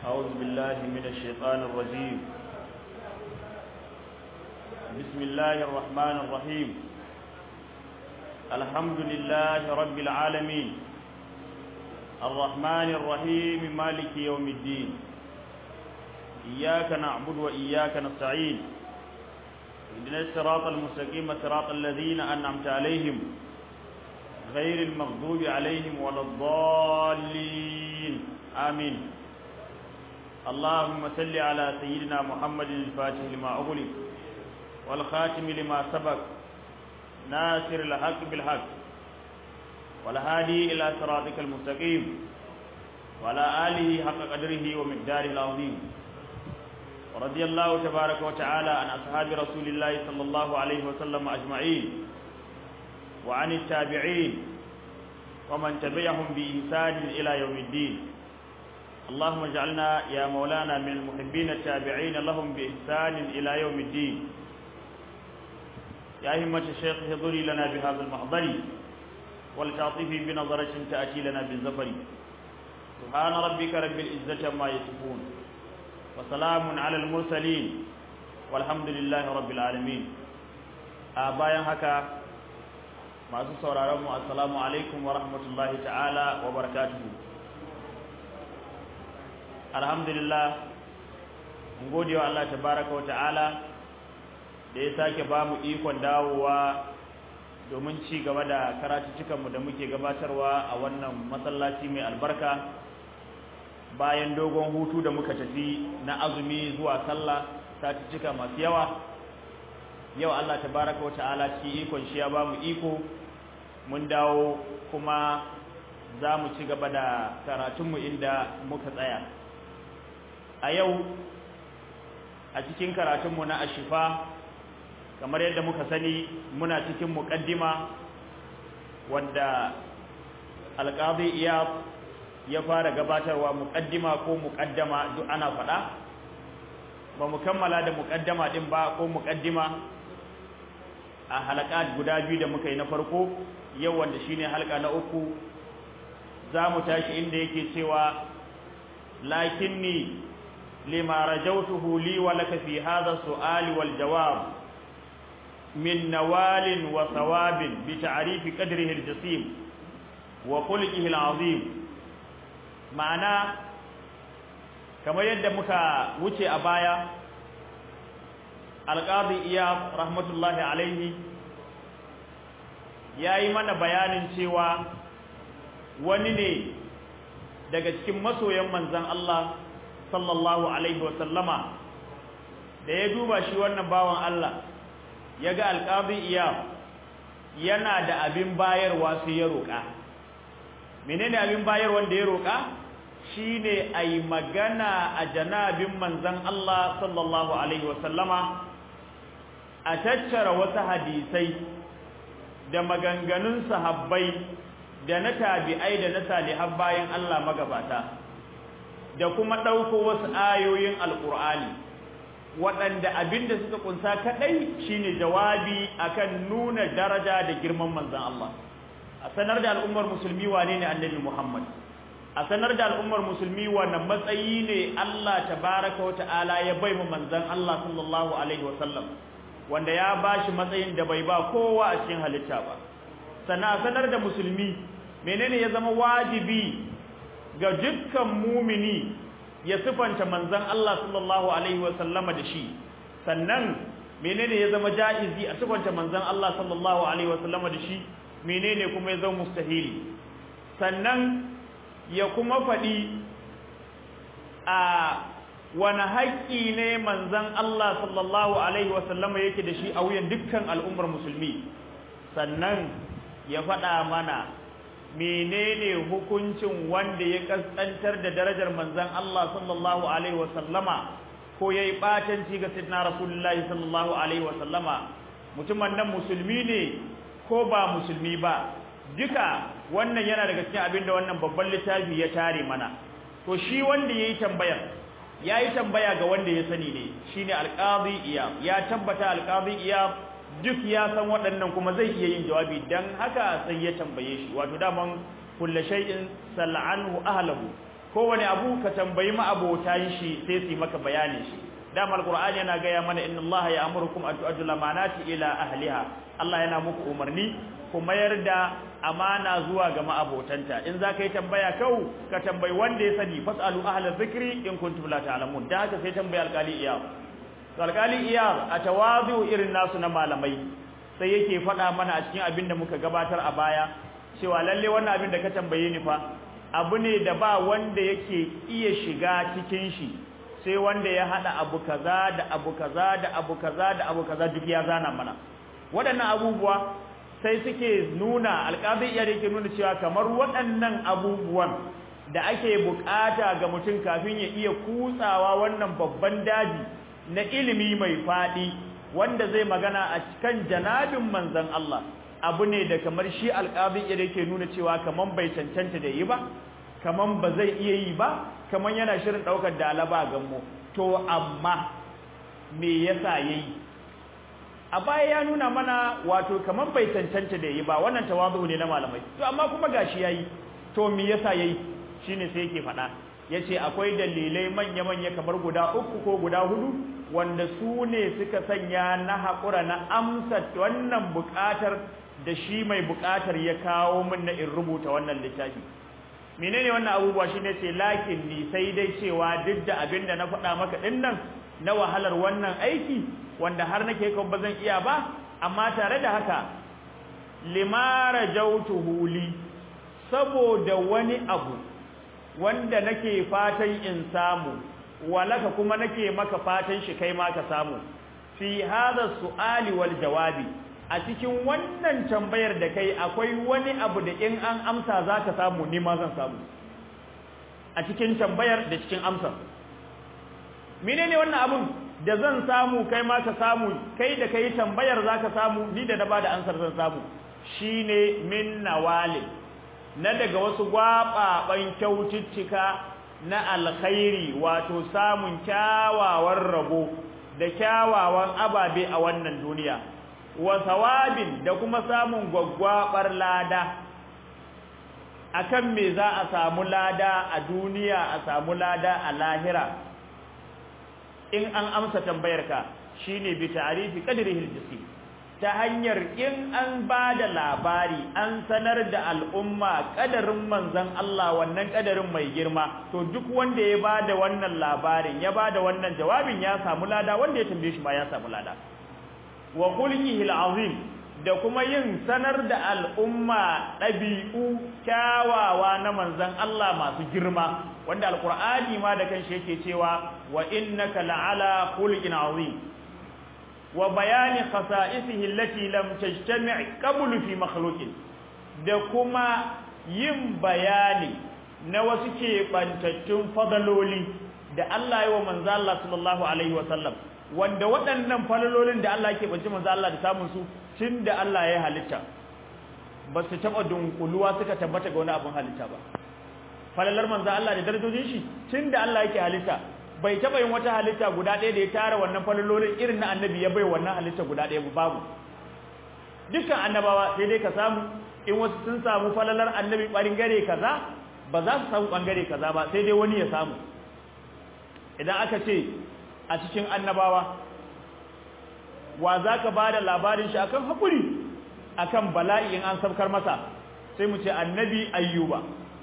أعوذ بالله من الشيطان الرجيم بسم الله الرحمن الرحيم الحمد لله رب العالمين الرحمن الرحيم مالك يوم الدين إياك نعبد وإياك نستعين اهدنا الصراط المستقيم صراط الذين أنعمت عليهم غير المغضوب عليهم ولا الضالين آمين اللهم صل على سيدنا محمد الفاتح لما أغلق والخاتم لما سبق ناصر الحق بالحق والهادي إلى صراطك المستقيم وعلى آله حق قدره ومقداره العظيم ورضي الله تبارك وتعالى عن أصحاب رسول الله صلى الله عليه وسلم أجمعين وعن التابعين ومن تبعهم بإحسان إلى يوم الدين اللهم اجعلنا يا مولانا من المحبين التابعين لهم بإحسان إلى يوم الدين يا همة الشيخ حضري لنا بهذا المحضر ولتعطفي بنظرة تأتي لنا بالزفر سبحان ربك رب العزة ما يصفون وسلام على المرسلين والحمد لله رب العالمين bayan haka masu sauraron mu assalamu alaikum wa rahmatullahi ta'ala wa barakatuhu alhamdulillah mun gode wa Allah tabaraka wa ta'ala da ya sake ba mu ikon dawowa domin ci gaba da karatuttukanmu da muke gabatarwa a wannan masallaci mai albarka bayan dogon hutu da muka tafi na azumi zuwa sallah satuttuka masu yawa yau Allah tabaraka wa ta'ala ci ikon shi ya ba mu iko mun dawo kuma za mu ci gaba da karatunmu inda muka tsaya a yau a cikin karatunmu na ashifa kamar yadda muka sani muna cikin muƙaddima wadda alƙazi iya ya fara gabatarwa muƙaddima ko muƙaddama duk ana faɗa ba mu kammala da muƙaddama ɗin ba ko muƙaddima a halakat guda biyu da muka yi na farko yau wanda shine halka na uku za mu tashi inda yake cewa lakinni lima rajautuhu li wa laka fi hadha su'ali wal jawab min nawalin wa thawabin bi ta'rifi qadrihi al-jasim wa khulqihi al-azim ma'ana kamar yadda muka wuce a baya alqadi iya rahmatullahi alaihi yayi mana bayanin cewa wani ne daga cikin masoyan manzon Allah sallallahu alaihi wasallama da ya duba shi wannan bawan Allah ya ga alƙazi iya yana da abin bayarwa sai ya roƙa menene abin bayarwa da ya roƙa shine ai magana a janabin manzon Allah sallallahu alaihi wasallama a tattara wasu hadisai da maganganun sahabbai da na tabi'ai da na salihan bayan Allah magabata da kuma ɗauko wasu ayoyin alƙur'ani waɗanda abinda suka kunsa kaɗai shine jawabi akan nuna daraja da girman manzon Allah a sanar da al'ummar musulmi wane ne annabi Muhammad a sanar da al'ummar musulmi wane matsayi ne Allah tabaraka wata'ala ya bai mu manzon Allah sallallahu alaihi wasallam wanda ya bashi matsayin da bai ba kowa a cikin halitta ba sannan a sanar da musulmi menene ya zama wajibi ga dukkan mumini ya sifanta manzon Allah sallallahu alaihi wasallama da shi sannan menene ya zama jaizi a sifanta manzon Allah sallallahu alaihi wasallama da shi menene kuma ya zama mustahili sannan ya kuma faɗi a wani haƙƙi ne manzon Allah sallallahu alaihi wasallama yake da shi a wuyan dukkan al'ummar musulmi sannan ya faɗa mana menene hukuncin wanda ya kaskantar da darajar manzon Allah sallallahu alaihi wasallama ko yayi batanci ga sidna rasulullahi sallallahu alaihi wasallama mutumin nan musulmi ne ko ba musulmi ba duka wannan yana daga cikin abin da wannan babban littafi ya tare mana to shi wanda yayi tambayar yayi tambaya ga wanda ya sani ne shine alqadi iya ya tabbata alqadi iya duk ya san waɗannan kuma zai iya yin jawabi dan haka sai ya tambaye shi wato daman kullu shay'in sal'anhu ahlahu kowane abu ka tambayi ma'abotan shi sai su maka bayanin shi dama alqur'ani yana gaya mana inna allaha ya'murukum an tu'addu lamanati ila ahliha Allah yana muku umarni ku mayar da amana zuwa ga ma'abotanta in za ka yi tambaya kau ka tambayi wanda ya sani fasalu ahla dhikri in kuntum la ta'lamun da haka sai tambayi alqali iyar alqali iyar a tawazu irin nasu na malamai sai yake faɗa mana a cikin abin da muka gabatar a baya cewa lalle wannan abin da ka tambaye ni fa abu ne da ba wanda yake iya shiga cikin shi sai wanda ya hada abu kaza da abu kaza da abu kaza da abu kaza duk ya zana mana waɗannan abubuwa sai suke nuna alƙazi iya yake nuna cewa kamar waɗannan abubuwan da ake bukata ga mutum kafin ya iya kutsawa wannan babban daji na ilimi mai faɗi wanda zai magana a cikin janabin manzon Allah abu ne da kamar shi alƙazi iya yake nuna cewa kamar bai cancanta da yi ba kamar ba zai iya yi ba kamar yana shirin ɗaukar dalaba gammo to amma me yasa yayi a baya ya nuna mana wato kaman bai cancanta da yi ba wannan tawazu ne na malamai to amma kuma gashi yayi to me yasa yayi shine sai yake faɗa yace akwai dalilai manya manya kamar guda uku ko guda hudu wanda su ne suka sanya na haƙura na amsa wannan buƙatar da shi mai buƙatar ya kawo min na in rubuta wannan littafi menene wannan abubuwa shine ce lakin ni sai dai cewa duk da abin da na faɗa maka ɗin nan na wahalar wannan aiki wanda har nake kan ba zan iya ba amma tare da haka limara jautuhu li saboda wani abu wanda nake fatan in samu walaka kuma nake maka fatan shi kai ma ka samu fi hadha su'ali wal jawabi a cikin wannan tambayar da kai akwai wani abu da in an amsa zaka samu ni ma zan samu a cikin tambayar da cikin amsar menene wannan abun da zan samu kai ma ka samu kai da kai tambayar zaka samu ni da na bada ansar zan samu shine min nawali na daga wasu gwababan kyaututtuka na alkhairi wato samun kyawawan rabo da kyawawan ababe a wannan duniya wa thawabin da kuma samun gwaggwabar lada akan me za a samu lada a duniya a samu lada a lahira in an amsa tambayarka shine bi ta'rifi qadrihi al ta hanyar in an bada labari an sanar da al'umma kadarin manzon Allah wannan kadarin mai girma to duk wanda ya bada wannan labarin ya bada wannan jawabin ya samu lada wanda ya tambaye shi ma ya samu lada wa khulqihi al-azim da kuma yin sanar da al'umma ɗabi'u kyawawa na manzan Allah masu girma wanda alkur'ani ma da kanshi yake cewa wa innaka la'ala khulqin azim wa bayani khasa'isihi allati lam tajtami' qablu fi makhluqin da kuma yin bayani na wasu keɓantattun fadaloli da Allah ya wa manzan Allah sallallahu alaihi wa sallam wanda waɗannan falalolin da Allah ke banci manzo Allah da samun su tun da Allah ya halitta ba su taɓa dunkuluwa suka tabbata ga wani abin halitta ba falalar manzo Allah da darajojin shi tun da Allah yake halitta bai taɓa yin wata halitta guda ɗaya da ya tara wannan falalolin irin na annabi ya bai wannan halitta guda ɗaya babu dukkan annabawa sai dai ka samu in wasu sun samu falalar annabi ɓangare kaza ba za su samu ɓangare kaza ba sai dai wani ya samu idan aka ce a cikin annabawa wa za ka ba da labarin shi akan haƙuri akan bala'i in an sabkar masa sai mu ce annabi ayyuba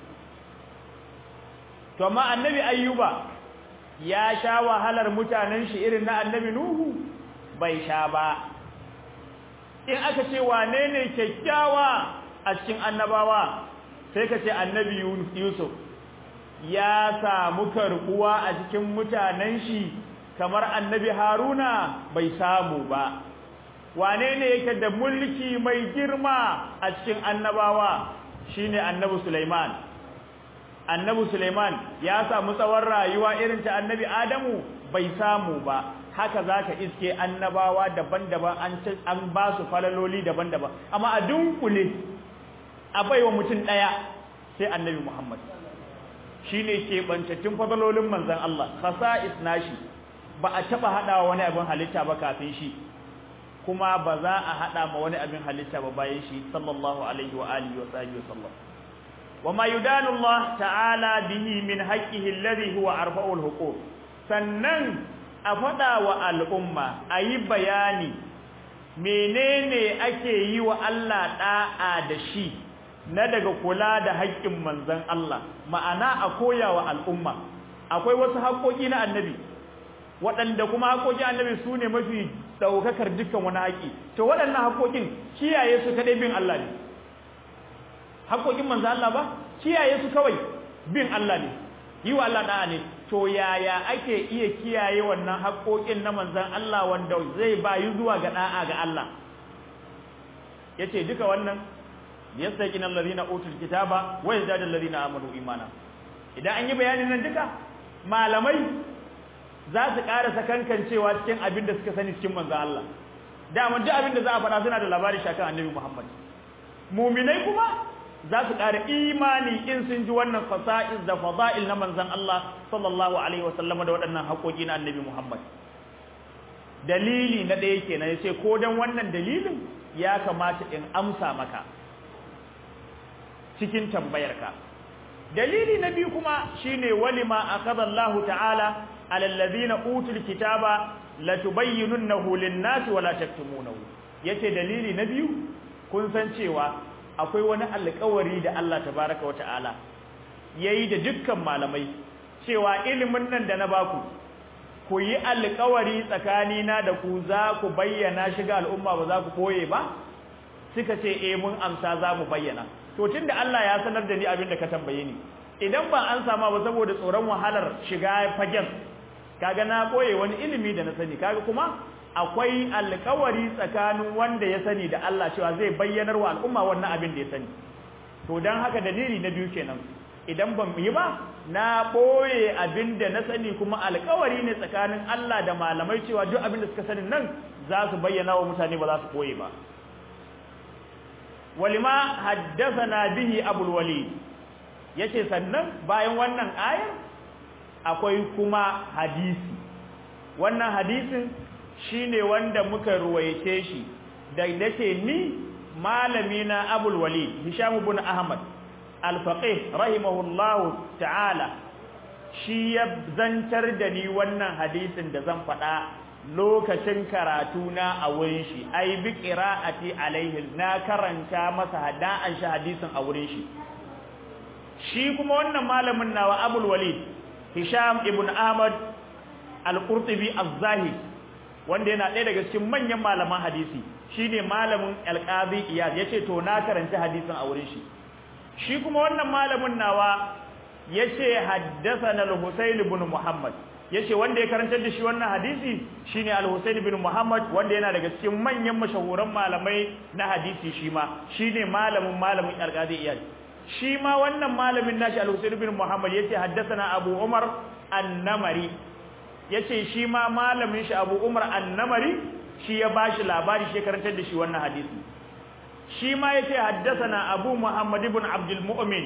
to amma annabi ayyuba ya sha wahalar mutanen shi irin na annabi nuhu bai sha ba in aka ce wane ne kyakkyawa a cikin annabawa sai ka ce annabi yusuf ya samu karbuwa a cikin mutanen shi kamar annabi haruna bai samu ba wane ne yake da mulki mai girma a cikin annabawa shine annabi Sulaiman annabi Sulaiman ya samu tsawon rayuwa irin ta annabi Adamu bai samu ba haka zaka iske annabawa daban-daban an an ba su falaloli daban-daban amma a dunkule a baiwa mutum daya sai annabi Muhammad shine ke bantattun falalolin manzon Allah khasa'is nashi ba a taba hadawa wani abin halitta ba kafin shi kuma ba za a hada ma wani abin halitta ba bayan shi sallallahu alaihi wa alihi wa sahbihi wa sallam وما يدان الله تعالى به من حقه الذي هو أرفع الحقوق sannan a faɗa wa al'umma a yi bayani menene ake yi wa Allah ɗa'a da shi na daga kula da haƙƙin manzan Allah ma'ana a koya wa al'umma akwai wasu haƙoƙi na annabi waɗanda kuma haƙoƙin annabi su ne mafi ɗaukakar dukkan wani haƙi to waɗannan haƙoƙin kiyaye su kaɗai bin Allah ne haƙoƙin manzan Allah ba kiyaye su kawai bin Allah ne yi wa Allah ɗa'a ne to yaya ake iya kiyaye wannan haƙoƙin na manzan Allah wanda zai bayi zuwa ga ɗa'a ga Allah yace duka wannan yastaqina allazina utul kitaba wa yazdadu allazina amanu imana idan an yi bayanin nan duka malamai za su ƙara sakankancewa cikin abin da suka sani cikin manzan Allah dama duk abin da za a faɗa suna da labari shakan annabi Muhammad muminai kuma za su ƙara imani in sun ji wannan fasa'is da fada'il na manzan Allah sallallahu alaihi wasallam da waɗannan haƙoƙi na annabi Muhammad dalili na ɗaya kenan yace ko dan wannan dalilin ya kamata in amsa maka cikin tambayarka dalili na biyu kuma shine walima akada Allah ta'ala ala alladhina utul kitaba latubayyinunahu lin-nasi wala taktumunahu yace dalili na biyu kun san cewa akwai wani alƙawari da Allah tabaaraka wa ta'ala yayi da dukkan malamai cewa ilimin nan da na baku ku yi alƙawari tsakanina da ku za ku bayyana shi ga al'umma ba za ku koye ba suka ce eh mun amsa za mu bayyana to tunda Allah ya sanar da ni abin da ka tambaye ni idan ba an sama ba saboda tsoron wahalar shiga fagen kaga na koye wani ilimi da na sani kaga kuma akwai alƙawari tsakanin wanda ya sani da Allah cewa zai bayyanar wa al'umma wannan abin da ya sani to dan haka dalili na biyu kenan idan ban yi ba na boye abin da na sani kuma alƙawari ne tsakanin Allah da malamai cewa duk abin da suka sani nan za su bayyana wa mutane ba za su boye ba walima haddathana bihi abul walid yace sannan bayan wannan ayar akwai kuma hadisi wannan hadisin shine wanda muka ruwaice shi da nake ni malami na abul walid hisham ibn ahmad al-faqih rahimahullahu ta'ala shi ya zantar da ni wannan hadisin da zan faɗa lokacin karatu na a wurin shi ai bi qira'ati alaihi na karanta masa hada'an shi hadisin a wurin shi shi kuma wannan malamin nawa Abul Walid Hisham ibn Ahmad al-Qurtubi az-Zahid wanda yana ɗaya daga cikin manyan malaman hadisi shine malamin al-Qadi Iyad yace to na karanta hadisin a wurin shi shi kuma wannan malamin nawa yace haddathana al-Husayn ibn Muhammad yace wanda ya karantar da shi wannan hadisi shine al-Husayn ibn Muhammad wanda yana daga cikin manyan mashahuran malamai na hadisi shi ma shine malamin malamin al-Qadi Iyad shi ma wannan malamin nashi al-Husayn ibn Muhammad yace haddathana Abu Umar an-Namari yace shi ma malamin shi Abu Umar an-Namari shi ya bashi labari shi karantar da shi wannan hadisi shi ma yace haddathana Abu Muhammad ibn Abdul Mu'min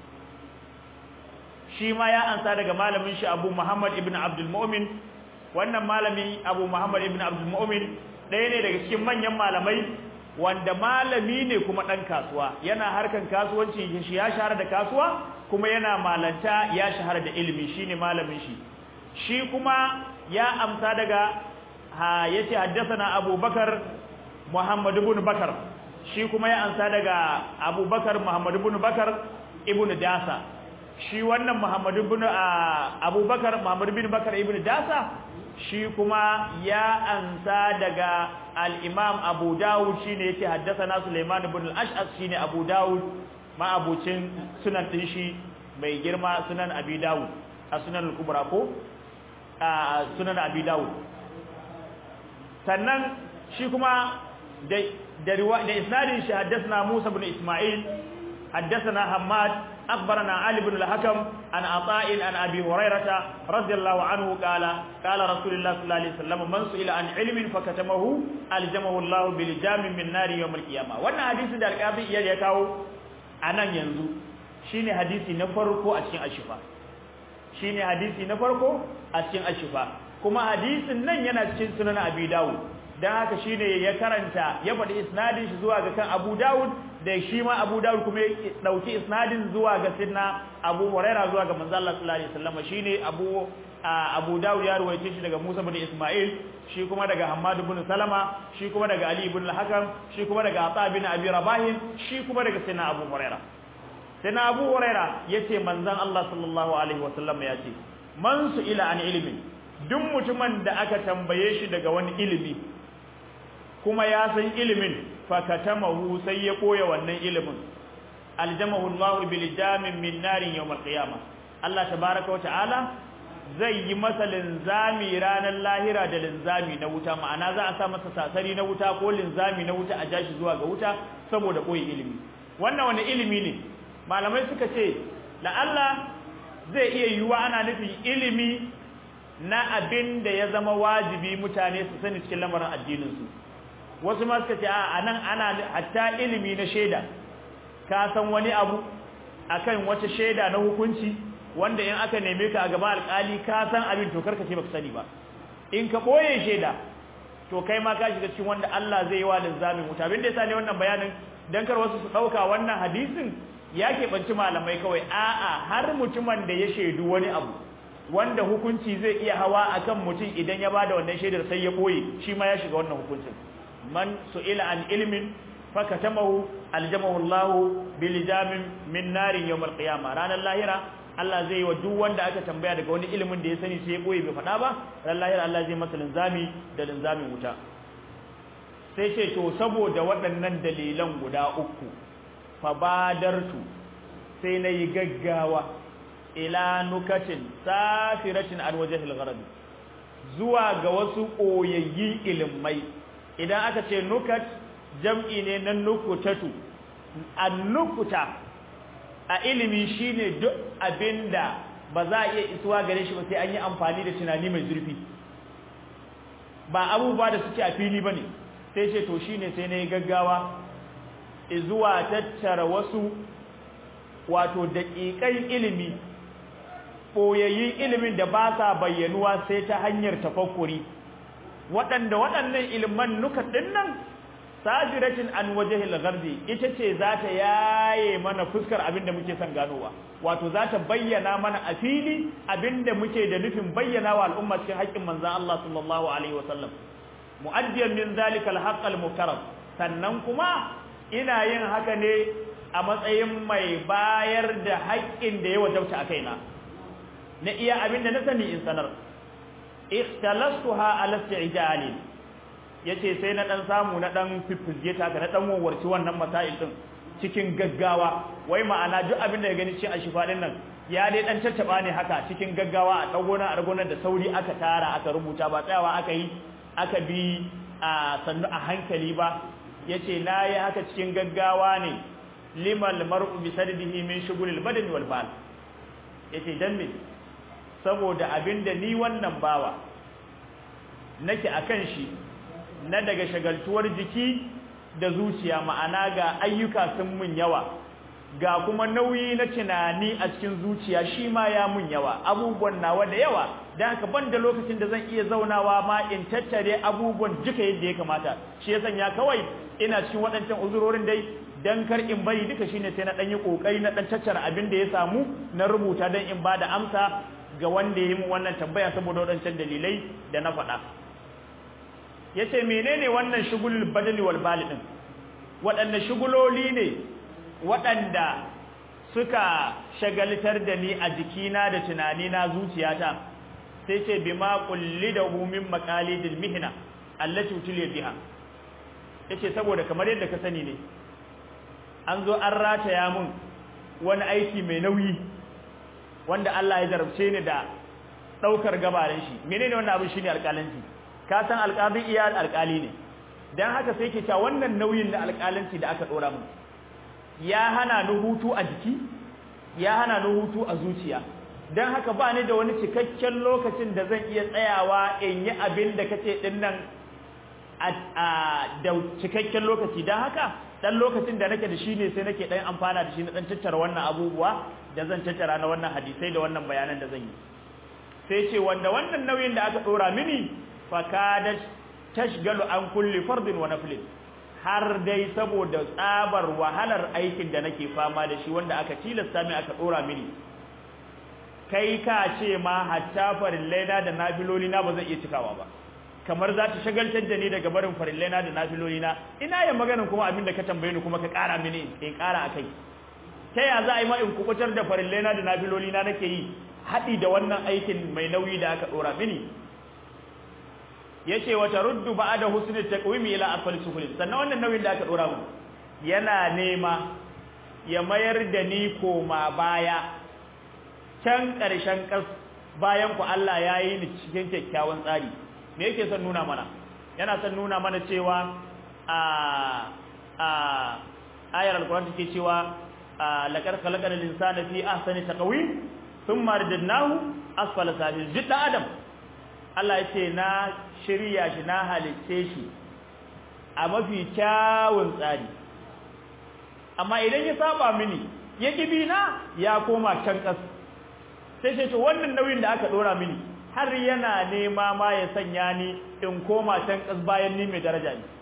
shi ma ya ansa daga malamin shi Abu Muhammad ibn Abdul Mu'min wannan malami Abu Muhammad ibn Abdul Mu'min ɗaya ne daga cikin manyan malamai wanda malami ne kuma ɗan kasuwa yana harkan kasuwanci shi ya shahara da kasuwa kuma yana malanta ya shahara da ilimi shine malamin shi shi kuma ya amsa daga ha yace haddathana Abu Bakar Muhammad ibn Bakar shi kuma ya amsa daga Abu Bakar Muhammad ibn Bakar ibn Dasa shi wannan Muhammad ibn Abu Bakar Muhammad ibn Bakar ibn Dasa shi kuma ya ansa daga al-Imam Abu Dawud shine yake haddathana Sulaiman ibn al-Ash'as shine Abu Dawud ma abucin sunan din shi mai girma sunan Abi Dawud a sunan al-Kubra ko a sunan Abi Dawud sannan shi kuma da da da isnadin shi haddathana Musa ibn Isma'il haddathana Hammad أخبرنا علي بن الحكم عن عطاء عن أبي هريرة رضي الله عنه قال قال رسول الله صلى الله عليه وسلم من سئل عن علم فكتمه ألجمه الله بلجام من نار يوم القيامة وانا حديث ده القاضي يلي يكاو أنا ينزو شيني حديثي نفرقو أشين أشفا شيني حديثي نفرقو أشين أشفا كما حديث نن ينا cikin sunan Abi Dawud dan haka shine ya karanta ya faɗi isnadin shi zuwa ga kan Abu Dawud da shi ma Abu Dawud kuma ya dauki isnadin zuwa ga Sidna Abu Huraira zuwa ga manzo Allah sallallahu alaihi wasallam shine Abu Abu Dawud ya ruwaice shi daga Musa bin Ismail shi kuma daga Hammad bin Salama shi kuma daga Ali ibn al-Hakam shi kuma daga Ata bin Abi Rabah shi kuma daga Sidna Abu Huraira Sidna Abu Huraira yace manzon Allah sallallahu alaihi wasallam yace man su ila an ilmi duk mutumin da aka tambaye shi daga wani ilimi kuma ya san ilimin fakatamahu sai ya koya wannan ilimin aljamahu Allah bil jamin min narin yawm al-qiyamah Allah tabaaraka wa ta'ala zai yi masa linzami ranar lahira da linzami na wuta ma'ana za a sa masa sasari na wuta ko linzami na wuta a jashi zuwa ga wuta saboda koyi ilimi wannan wani ilimi ne malamai suka ce la Allah zai iya yiwuwa ana nufin ilimi na abin da ya zama wajibi mutane su sani cikin lamarin addininsu wasu ma suka ce a nan ana hatta ilimi na shaida ka san wani abu akan wata shaida na hukunci wanda in aka neme ka a gaban alkali ka san abin to karka ce baka sani ba in ka boye shaida to kai ma ka shiga cikin wanda Allah zai yi wa linzamin wuta abin da yasa ne wannan bayanin dan kar wasu su dauka wannan hadisin ya keɓanci malamai kawai a'a har mutumin da ya shaidu wani abu wanda hukunci zai iya hawa akan mutum idan ya bada wannan shaidar sai ya boye shi ma ya shiga wannan hukuncin man su'ila an ilmin fakatamahu aljamahu Allah bil jamin min narin yawm alqiyama ranar lahira Allah zai yi wa duk wanda aka tambaya daga wani ilimin da ya sani sai ya boye bai faɗa ba ranar lahira Allah zai masa linzami da linzamin wuta sai ce to saboda waɗannan dalilan guda uku fabadartu sai na yi gaggawa ila nukatin safiratin an wajahil gharad zuwa ga wasu koyayyi ilimai idan aka ce nukat jam'i ne na nukutatu annukuta a ilimi shine duk abinda ba za a iya isuwa gare shi ba sai an yi amfani da tunani mai zurfi ba abubuwa da suke a fili bane sai ce to shine sai na yi gaggawa zuwa tattara wasu wato daƙiƙan ilimi ɓoyayyin ilimin da ba sa bayyanuwa sai ta hanyar tafakkuri waɗanda waɗannan iliman nuka ɗinnan sajiratin an wajahil ghardi ita ce za ta yaye mana fuskar abin da muke son ganowa wato za ta bayyana mana a fili abin da muke da nufin bayyana wa al'umma cikin haƙƙin manzan Allah sallallahu alaihi wasallam mu'addiyan min zalika al-haqq al-mukarram sannan kuma ina yin haka ne a matsayin mai bayar da haƙƙin da ya wajabta a kaina na iya abin da na sani in sanar ikhtalastuha ala isti'jali yace sai na dan samu na dan fifizge ta ka na dan wawarci wannan masail din cikin gaggawa wai ma'ana duk abin da ya gani cikin ashifa din nan ya dai dan tattaba ne haka cikin gaggawa a dagona a ragonar da sauri aka tara aka rubuta ba tsayawa aka yi aka bi a sannu a hankali ba yace nayi haka cikin gaggawa ne limal mar'u bi saddihi min shughulil badani wal bal yace dan me saboda abinda ni wannan bawa nake akan shi na daga shagaltuwar jiki da zuciya ma'ana ga ayyuka sun mun yawa ga kuma nauyi na tunani a cikin zuciya shi ma ya mun yawa abubuwan nawa da yawa dan haka ban da lokacin da zan iya zaunawa ma in tattare abubuwan duka yadda ya kamata shi ya sanya kawai ina cikin waɗancan uzurorin dai dan kar in bari duka shine sai na dan yi kokari na dan tattara abin da ya samu na rubuta dan in bada amsa ga wanda ya yi mu wannan tambaya saboda waɗancan dalilai da na faɗa yace menene wannan shugul badali wal bali din waɗanne shuguloli ne waɗanda suka shagaltar da ni a jikina da tunanina zuciyata sai ce bima qullidahu min maqalidil mihna allati utiliya biha yace saboda kamar yadda ka sani ne an zo an rataya mun wani aiki mai nauyi wanda Allah ya jarabce ni da daukar gabarin shi menene wannan abin shine alƙalanci ka san alƙalin iya alƙali ne dan haka sai ke cewa wannan nauyin na alƙalanci da aka dora mun ya hana ni hutu a jiki ya hana ni hutu a zuciya dan haka ba ni da wani cikakken lokacin da zan iya tsayawa in yi abin da kace din nan a da cikakken lokaci dan haka dan lokacin da nake da shi ne sai nake dan amfana da shi na dan tattara wannan abubuwa da zan tattara na wannan hadisai da wannan bayanan da zan yi sai ce wanda wannan nauyin da aka dora mini fakadat tashgalu an kulli fardin wa naflin har dai saboda tsabar wahalar aikin da nake fama da shi wanda aka tilasta min aka dora mini kai ka ce ma hatta farillaina da nafiloli na ba zan iya cikawa ba kamar za ta shagaltar da ni daga barin farillaina da nafiloli na ina yin maganin kuma abin da ka tambaye ni kuma ka ƙara mini in ƙara akai ta ya za a yi ma in kubutar da farillaina da nafiloli na nake yi haɗi da wannan aikin mai nauyi da aka ɗora mini yace wata ruddu ba'da husni taqwimi ila afal suhul sannan wannan nauyin da aka dora mu yana nema ya mayar da ni koma baya can karshen kas bayan ku Allah ya yi ni cikin kyakkyawan tsari me yake son nuna mana yana son nuna mana cewa a a ayar alquran take cewa laqad khalaqal insana fi ahsani taqwim thumma radadnahu asfala safil jidda adam Allah ya ce na shirya shi na halicce shi a mafi kyawun tsari amma idan ya saba mini ya kibi na ya koma can kas sai sai to wannan nauyin da aka dora mini har yana nema ma ya sanya ni in koma can kas bayan ni mai daraja ne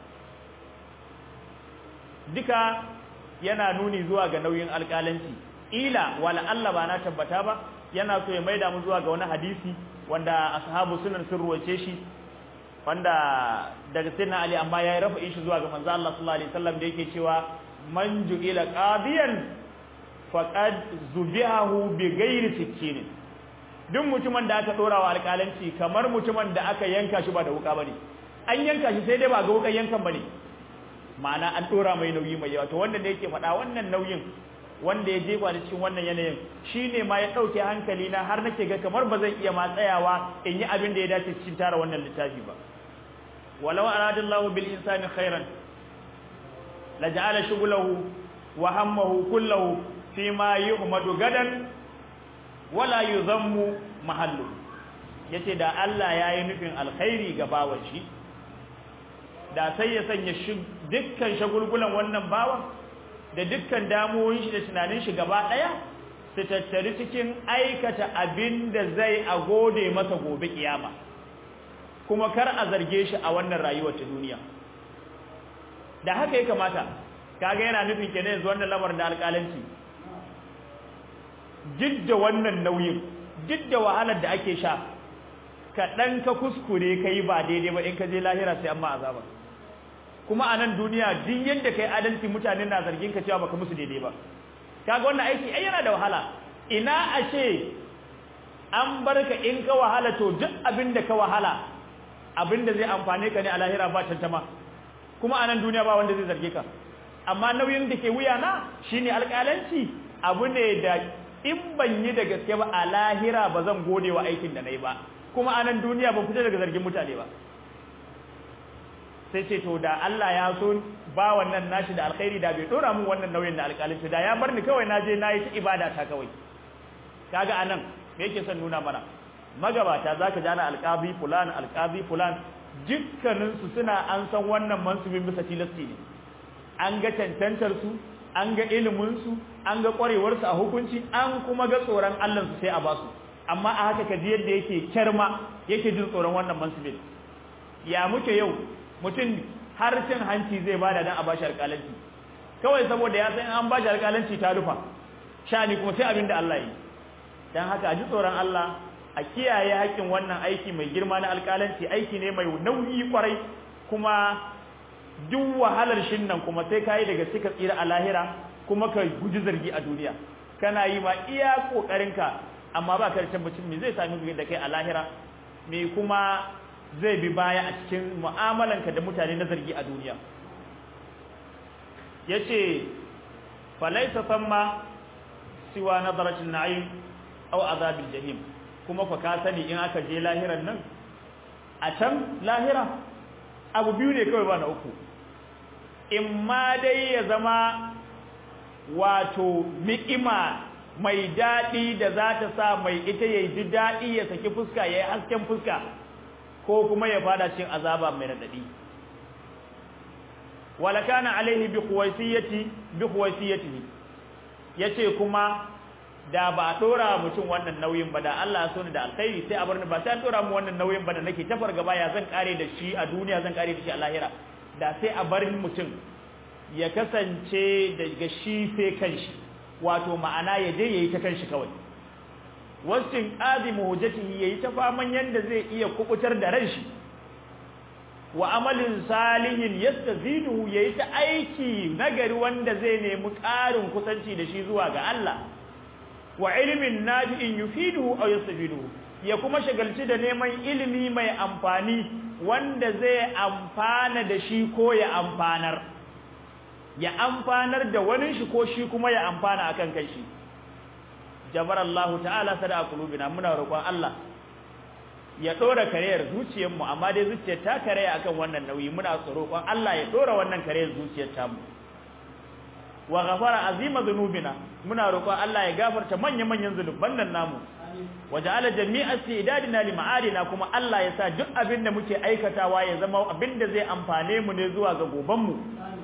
duka yana nuni zuwa ga nauyin alƙalanci ila wala Allah ba na tabbata ba yana so ya maida mu zuwa ga wani hadisi wanda ashabu sunan sun ruwace shi wanda daga sayyidina ali amma yayi rafa'i shi zuwa ga manzo Allah sallallahu alaihi wasallam da yake cewa man ju'ila qadiyan faqad zubihahu bi ghairi sikkin duk mutumin da aka dora wa alƙalanci kamar mutumin da aka yanka shi ba da wuka bane an yanka shi sai dai ba ga wukan yankan bane ma'ana an dora mai nauyi mai yawa to wanda da yake faɗa wannan nauyin wanda ya jefa da cikin wannan yanayin shine ma ya dauke hankali na har nake ga kamar ba zan iya ma tsayawa in yi abin da ya dace cikin tara wannan littafi ba walau aradallahu bil insani khairan laja'ala shughlahu wa hammahu kullahu fi ma yuhmadu gadan wala yuzammu mahallu yace da Allah yayi nufin alkhairi ga bawan shi da sai ya sanya dukkan shagulgulan wannan bawan da dukkan damuwoyin shi da tunanin shi gaba daya su tattari cikin aikata abin da zai a gode masa gobe kiyama kuma kar a zarge shi a wannan rayuwar ta duniya da haka ya kamata kaga yana nufin kenan yanzu wannan lamarin da alƙalanci jidda wannan nauyin jidda wahalar da ake sha kaɗan ka kuskure ka yi ba daidai ba in ka je lahira sai amma azaba kuma a nan duniya duk yadda kai adalci mutane na zargin ka cewa baka musu daidai ba kaga wannan aiki ai yana da wahala ina ashe an barka in ka wahala to duk abin da ka wahala abin da zai amfane ka ne a lahira ba tantama kuma a nan duniya ba wanda zai zarge ka amma nauyin da ke wuya na shine alƙalanci abu ne da in ban yi da gaske ba a lahira ba zan gode wa aikin da na yi ba kuma a nan duniya ban fita daga zargin mutane ba sai ce to da Allah ya so ba wannan nashi da alkhairi da bai dora mun wannan nauyin da alƙalinci da ya bar ni kawai na je na yi ta ibada ta kawai kaga anan me yake son nuna mana magabata zaka ji ana alqabi fulan alqabi fulan dukkanin su suna an san wannan mansubin bisa tilasti ne an ga cancantar su an ga ilimin su an ga kwarewar su a hukunci an kuma ga tsoron Allah su sai a basu amma a haka kaji yadda yake kyarma yake jin tsoron wannan mansubin ya muke yau mutum har cin hanci zai bada dan a bashi alƙalanci kawai saboda ya san an bashi alƙalanci ta rufa shani kuma sai abin da Allah yi dan haka a ji tsoron Allah a kiyaye haƙƙin wannan aiki mai girma na alƙalanci aiki ne mai nauyi kwarai kuma duk wahalar shin nan kuma sai kai daga cika tsira a lahira kuma ka guji zargi a duniya kana yi ma iya kokarinka amma ba ka da tabbacin me zai sami da kai a lahira me kuma zai bi baya a cikin mu'amalanka da mutane na zargi a duniya yace falaysa thamma siwa nadaratin na'im aw azabil jahim kuma fa ka sani in aka je lahiran nan a can lahira abu biyu ne kawai ba na uku in ma dai ya zama wato ni'ima mai daɗi da za ta sa mai ita ya ji daɗi ya saki fuska ya yi hasken fuska ko kuma ya fada cikin azaba mai radadi wala kana alaihi bi khuwaisiyati bi khuwaisiyatihi yace kuma da ba a dora mutum wannan nauyin ba da Allah so ni da alkhairi sai a bar ni ba sai an dora mu wannan nauyin ba da nake tafar gaba ya zan kare da shi a duniya zan kare da shi a lahira da sai a bar mutum ya kasance daga shi sai kanshi wato ma'ana ya je yayi ta kanshi kawai wasin azimu hujjatihi yayi ta faman yanda zai iya kubutar da ran shi wa amalin salihin yastaziduhu yayi ta aiki nagari wanda zai nemi ƙarin kusanci da shi zuwa ga Allah wa ilmin nafi'in yufiduhu aw yastafiduhu ya kuma shagalci da neman ilimi mai amfani wanda zai amfana da shi ko ya amfanar ya amfanar da wani shi ko shi kuma ya amfana akan kai shi jabarallahu ta'ala sada qulubina muna roƙon Allah ya dora kareyar zuciyar mu amma dai zuciyar ta karaya akan wannan nauyi muna roƙon Allah ya dora wannan kareyar zuciyar ta mu wa ghafara azima dhunubina muna roƙon Allah ya gafarta manyan manyan zunuban nan namu waja'ala jami'a istidadina li ma'adina kuma Allah ya sa duk abin da muke aikatawa ya zama abin da zai amfane mu ne zuwa ga goban mu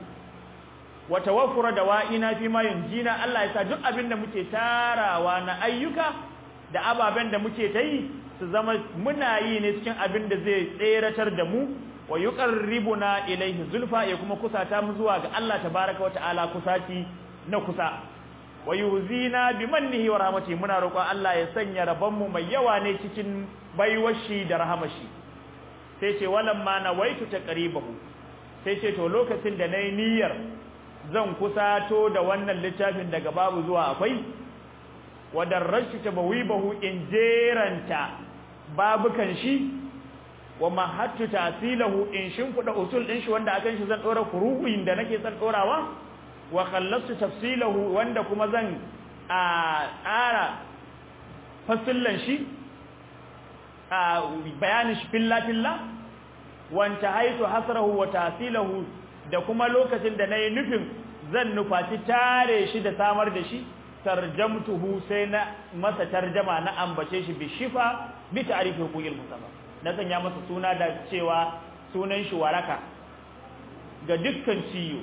wa tawaffura dawa'ina fi ma yunjina Allah ya sa duk abin da muke tarawa na ayyuka da ababen da muke ta yi su zama muna yi ne cikin abin da zai tseratar da mu wa yuqarribuna ilayhi zulfa ya kuma kusata mu zuwa ga Allah tabaaraka wa ta'ala kusaci na kusa wa yuzina bimannihi wa rahmatihi muna roƙon Allah ya sanya rabon mu mai yawa ne cikin baiwashi da rahamashi sai ce walamma nawaitu taqribahu sai ce to lokacin da nayi niyyar zan kusato da wannan littafin daga babu zuwa akwai wadarrashu tabawibahu in jeranta babukan shi wa mahattu tasilahu in shimfida usul din shi wanda akan shi zan dora furu'in da nake san dorawa wa khallastu tafsilahu wanda kuma zan a tsara fasillan shi a bayanin shi filla filla wanta haitu hasrahu wa tasilahu da kuma lokacin da nayi nufin zan nufaci tare shi da samar da shi tarjamtuhu sai na masa tarjama na ambace shi bi shifa bi ta'rifi huquqil mustafa na sanya masa suna da cewa sunan shi waraka ga dukkan ciyo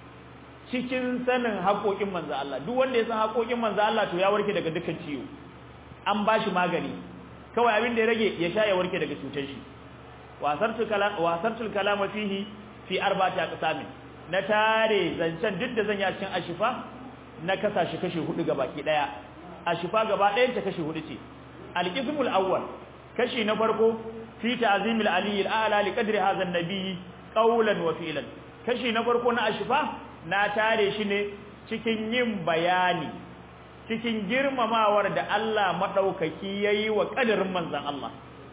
cikin sanin haƙoƙin manzo Allah duk wanda ya san haƙoƙin manzo Allah to ya warke daga dukkan ciyo an bashi magani kawai abin da ya rage ya sha ya warke daga cutar shi wasartul kalam wasartul kalam fihi fi arba'ati aqsamin na tare zancen duk da zan yi a cikin ashifa na kasa shi kashi hudu gabaki daya ashifa gaba ɗayan ta kashi hudu ce al-qismul awwal kashi na farko fi ta'zimil ali al-a'la li qadri hadha an-nabi qawlan wa fi'lan kashi na farko na ashifa na tare shi ne cikin yin bayani cikin girmamawar da Allah madaukaki yayi wa kadarin manzon Allah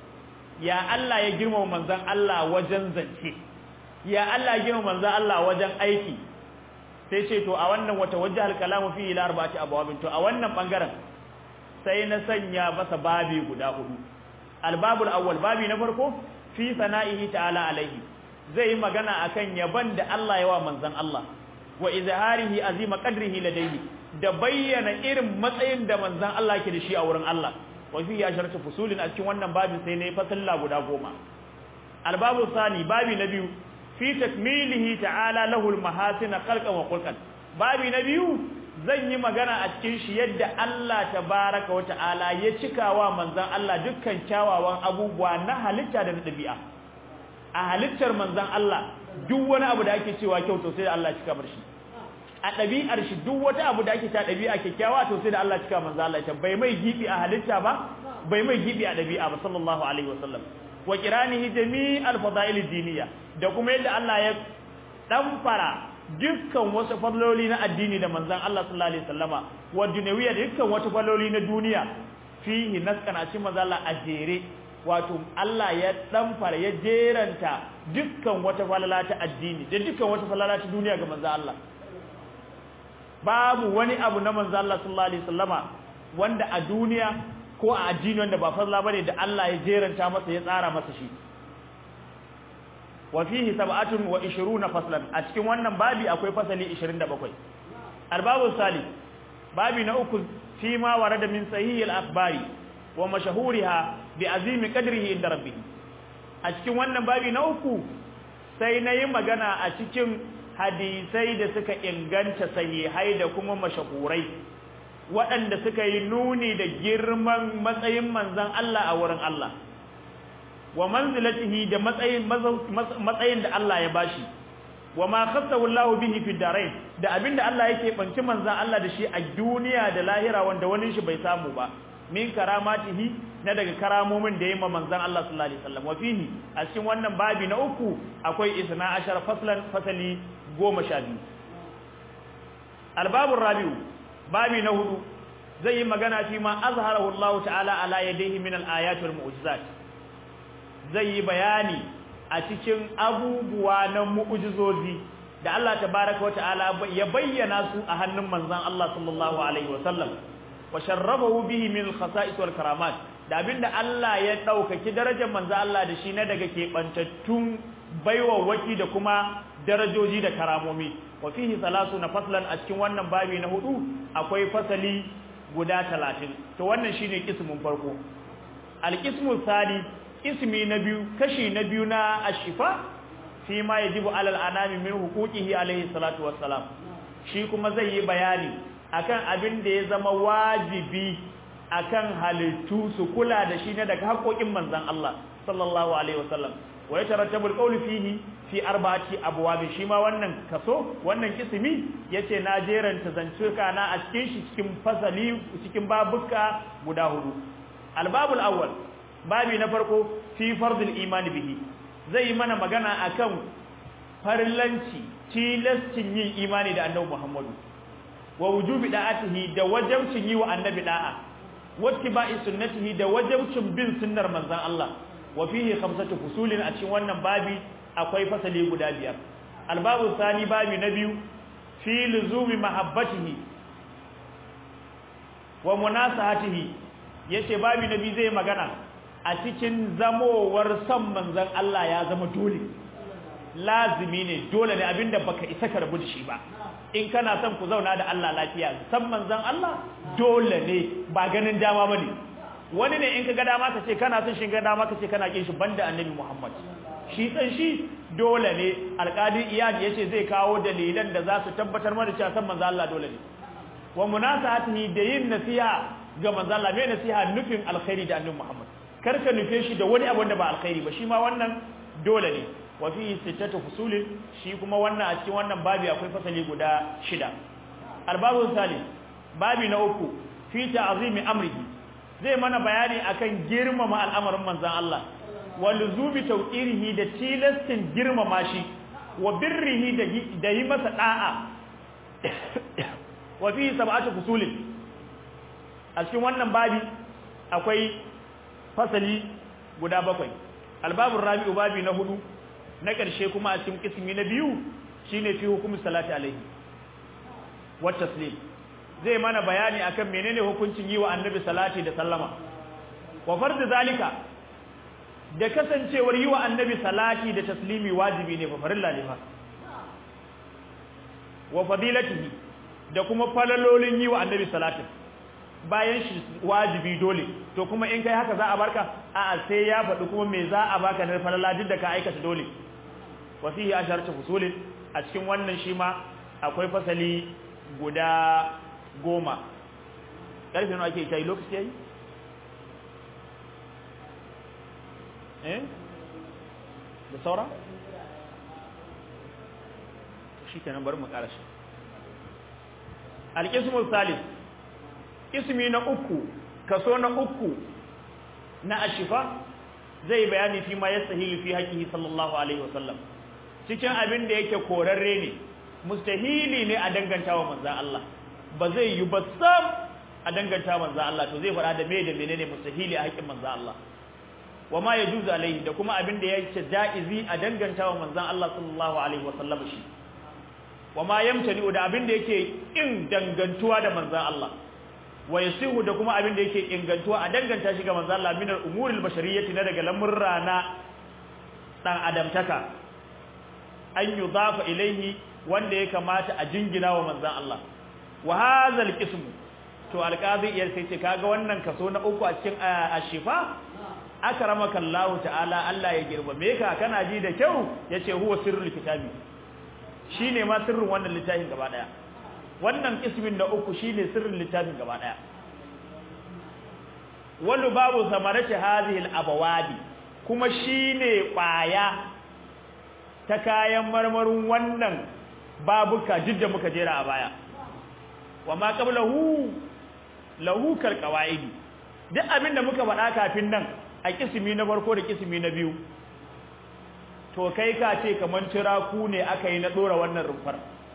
ya Allah ya girmama manzon Allah wajen zance ya Allah ya girmama manzon Allah wajen aiki sai ce to a wannan wata wajhal kalamu fi ila arba'ati abwabin to a wannan bangaren sai na sanya masa babi guda hudu albabul awwal babi na farko fi sana'ihi ta'ala alaihi zai yi magana akan yaban da Allah ya wa manzon Allah wa izharihi azima qadrihi ladayhi da bayyana irin matsayin da manzon Allah ke da shi a wurin Allah wa fi asharatu fusulin a cikin wannan babin sai ne fasalla guda goma albabu sani babi na biyu fi takmilihi ta'ala lahu almahasin khalqan wa khulqan babi na biyu zan yi magana a cikin shi yadda Allah tabaraka wa ta'ala ya cikawa manzon Allah dukkan kyawawan abubuwa na halitta da na dabi'a a halittar manzon Allah duk wani abu da ake cewa kyau to sai da Allah cika bar shi a ɗabi'ar shi duk wata abu da ake ta ɗabi'a kyakkyawa to sai da Allah cika manzo Allah ta bai mai gibi a halitta ba bai mai gibi a ɗabi'a ba sallallahu alaihi wasallam wa qiranihi jami'al fadail diniya da kuma yadda Allah ya damfara dukkan wasu fadloli na addini da manzon Allah sallallahu alaihi wasallama wa dunyawiya dukkan wasu fadloli na duniya fihi naskan a cikin manzo Allah a jere wato Allah ya damfara ya jeranta dukkan wata falala ta addini da dukkan wata falala ta duniya ga manzo Allah babu wani abu na manzo Allah sallallahu alaihi wasallama wanda a duniya ko a addini wanda ba falla bane da Allah ya jeranta masa ya tsara masa shi wa fihi sab'atun wa 20 faslan a cikin wannan babi akwai fasali 27 albabu salih babi na uku fi ma warada min sahih al-akhbari wa mashahuriha bi azimi qadrihi inda rabbih a cikin wannan babi na uku sai nayi magana a cikin hadisai da suka inganta sahihai da kuma mashahurai waɗanda suka yi nuni da girman matsayin manzon Allah a wurin Allah wa manzilatihi da matsayin matsayin da Allah ya bashi wa ma khassahu Allah bihi fi darain da abinda Allah yake banci manzan Allah da shi a duniya da lahira wanda wani shi bai samu ba min karamatihi na daga karamomin da yayi ma manzan Allah sallallahu alaihi wasallam wa fihi a cikin wannan babi na uku akwai isna ashar faslan fasali 12 albabur rabiu babi na hudu zai yi magana fi ma azharahu Allah ta'ala ala yadayhi min al-ayat wal mu'jizat zai yi bayani a cikin abubuwa na mu'jizozi da Allah tabaaraka wa ta'ala ya bayyana su a hannun manzon Allah sallallahu alaihi wa sallam wa sharrabahu bihi min al-khasa'is wal karamat da abinda Allah ya daukaki darajar manzon Allah da shi na daga kebantattun baiwa waki da kuma darajoji da karamomi wa fihi na faslan a cikin wannan babi na hudu akwai fasali guda 30 to wannan shine kismin farko al-qismu thani ismi na biyu kashi na biyu na ashifa fi ma yajibu alal anami min huquqihi alayhi salatu wassalam shi kuma zai yi bayani akan abin da ya zama wajibi akan halittu su kula da shi ne daga haƙoƙin manzon Allah sallallahu alaihi wasallam wa yatarattabu alqawlu fihi fi arba'ati abwab shi ma wannan kaso wannan kisimi yace na jeranta zantuka na a cikin shi cikin fasali cikin babuka guda hudu albabul awwal babi na farko fi fardul imani bihi zai yi mana magana akan farillanci tilastin yin imani da annabi Muhammadu wa wujubi da'atihi da wajibcin yi wa annabi da'a wattiba'i sunnatihi da wajibcin bin sunnar manzon Allah wa fihi khamsatu fusulin a cikin wannan babi akwai fasali guda biyar albabu sani babi na biyu fi luzumi mahabbatihi wa munasahatihi yace babi na biyu zai magana a cikin zamowar son manzon Allah ya zama dole lazimi ne dole ne abinda baka isa ka rabu da shi ba in kana son ku zauna da Allah lafiya san manzon Allah dole ne ba ganin dama bane wani ne in ka ga dama ka ce kana son shi ga dama ka ce kana kin shi banda annabi Muhammad shi san shi dole ne alqadi iyad yace zai kawo dalilan da za su tabbatar mana cewa san manzon Allah dole ne wa munasahatihi da yin nasiha ga manzon Allah mai nasiha nufin alkhairi da annabi Muhammad karka nufe shi da wani abu da ba alkhairi ba shi ma wannan dole ne wa fi sittatu fusulin shi kuma wannan a cikin wannan babi akwai fasali guda shida albabu salis babi na uku fi ta'zimi amrihi zai mana bayani akan girmama al'amarin manzon Allah wa luzubi tawqirihi da tilastin girmama shi wa birrihi da yi masa da'a wa fi sab'atu fusulin a cikin wannan babi akwai fasali guda bakwai albabun rabi'u babi na hudu na ƙarshe kuma a cikin kismi na biyu shine fi hukumin salati alaihi wa taslim zai mana bayani akan menene hukuncin yi wa annabi salati da sallama wa farz zalika da kasancewar yi wa annabi salati da taslimi wajibi ne fa farilla ne fa wa fadilatihi da kuma falalolin yi wa annabi salatin bayan shi wajibi dole to kuma in kai haka za a barka a'a sai ya faɗi kuma me za a baka na falala duk da ka aikata dole wa fihi asharatu fusulin a cikin wannan shi ma akwai fasali guda goma karfe nawa ake kai lokaci yayi eh da saura shi kenan bari mu ƙara shi al-qismu salis ismi na uku kaso na uku na ashifa zai bayani fi ma yastahilu fi haqqihi sallallahu alaihi wasallam cikin abin da yake korarre ne mustahili ne a danganta wa manzon Allah ba zai yi ba sam a danganta manzon Allah to zai fara da me da menene mustahili a haƙƙin manzon Allah wa ma yajuzu alaihi da kuma abin da yake jaizi a danganta wa manzon Allah sallallahu alaihi wasallam shi wa ma yamtani da abin da yake in dangantuwa da manzon Allah wa yasihu da kuma abin da yake ingantuwa a danganta shi ga manzo Allah min al-umuril bashariyati na daga lamurra na dan adamtaka an yudafa ilaihi wanda ya kamata a jingina wa manzo Allah wa hadha al-qism to alqazi iyar sai ce kaga wannan kaso na uku a cikin ashifa akramaka Allah ta'ala Allah ya girmame ka kana ji da kyau yace huwa sirrul kitabi shine ma sirrin wannan littafin gaba daya wannan ismin na uku shine sirrin littafin gaba daya wallu babu samarati hadhihi al-abawadi kuma shine kwaya ta kayan marmarin wannan babuka jidda muka jera a baya wa ma qablahu lahu kal qawaidi duk abin da muka faɗa kafin nan a kisimi na farko da kisimi na biyu to kai ka ce kaman tiraku ne aka yi na dora wannan rumfar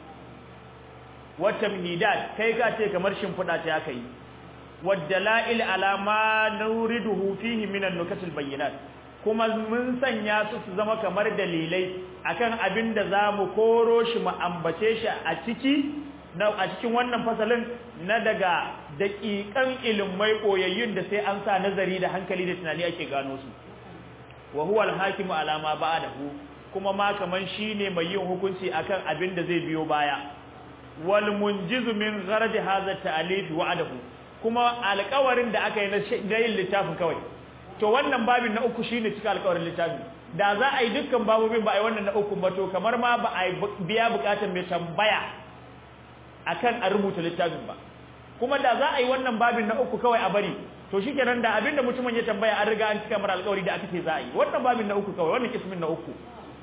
wata mihidat kai ka ce kamar shimfiɗa ce aka yi waddala'il ala ma nuriduhu fihi min an-nukatil bayyinat kuma mun sanya su su zama kamar dalilai akan abin da zamu koro shi mu ambace shi a ciki na a cikin wannan fasalin na daga daƙiƙan ilimai koyayyun da sai an sa nazari da hankali da tunani ake gano su wa huwa al-hakimu ala ma ba'dahu kuma ma kaman shine mai yin hukunci akan abin da zai biyo baya wal munjizu min gharad hadha ta'alif wa'adahu kuma alƙawarin da aka yi na yin littafin kawai to wannan babin na uku shine cika alƙawarin littafin da za a yi dukkan babobin ba a yi wannan na uku ba to kamar ma ba a biya bukatar mai tambaya akan a rubuta littafin ba kuma da za a yi wannan babin na uku kawai a bari to shikenan da abinda mutumin ya tambaya an riga an cika mara alƙawari da aka ce za a yi wannan babin na uku kawai wannan kismin na uku